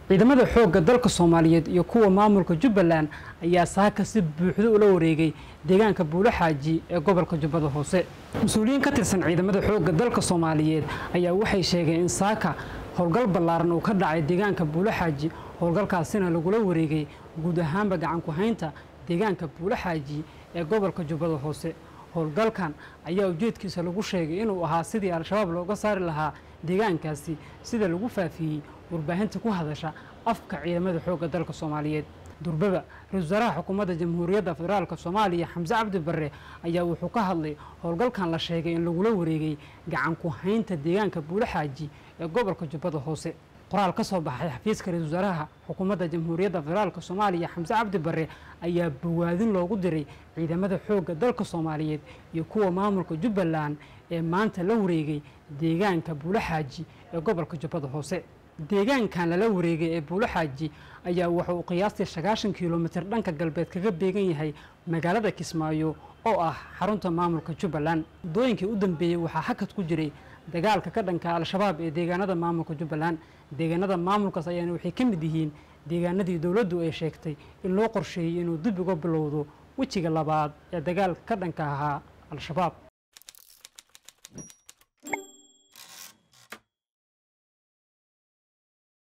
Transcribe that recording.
ciidamada xoogga dalka soomaaliyeed iyo kuwa maamulka jubbaland ayaa saaka si buuxdo ula wareegay deegaanka buulaxaaji ee gobolka jubbada hoose mas-uuliyiin ka tirsan ciidamada xoogga dalka soomaaliyeed ayaa waxay sheegeen in saaka howlgal ballaaran uu ka dhacay deegaanka buulaxaaji howlgalkaasina lagula wareegay guud ahaanba gacanku haynta deegaanka buulaxaaji ee gobolka jubbada hoose howlgalkan ayaa ujeedkiisa lagu sheegay inuu ahaa sidii al-shabaab looga saari lahaa deegaankaasi sida lagu faafiyey warbaahinta ku hadasha afka ciidamada xoogga dalka soomaaliyeed durbaba ra-isul wasaaraha xukuumadda jamhuuriyadda federaalk soomaaliya xamse cabdi barre ayaa wuxuu ka hadlay howlgalkan la sheegay in lagula wareegay gacanku haynta deegaanka buulaxaaji ee gobolka jubbada hoose qoraal ka soo baxay xafiiska ra-isul wasaaraha xukuumadda jamhuuriyadda federaalk soomaaliya xamse cabdi barre ayaa bawaadin loogu diray ciidamada xoogga dalka soomaaliyeed iyo kuwa maamulka jubbaland ee maanta la wareegay deegaanka buulaxaaji ee gobolka jubbada hoose deegaankan lala wareegay ee buulaxaaji ayaa waxa uu qiyaastii sagaashan kilomitir dhanka galbeed kaga beegan yahay magaalada kismaayo oo ah xarunta maamulka jubbaland muddooyinkii u dambeeyey waxaa hakad ku jiray dagaalka ka dhanka al-shabaab ee deegaanada maamulka jubbaland deegaanada maamulkaas ayaana waxay ka mid yihiin deegaanadii dowladdu ay sheegtay in loo qorsheeyey inuu dib uga bilowdo wejiga labaad ee dagaalka ka dhanka ahaa al-shabaab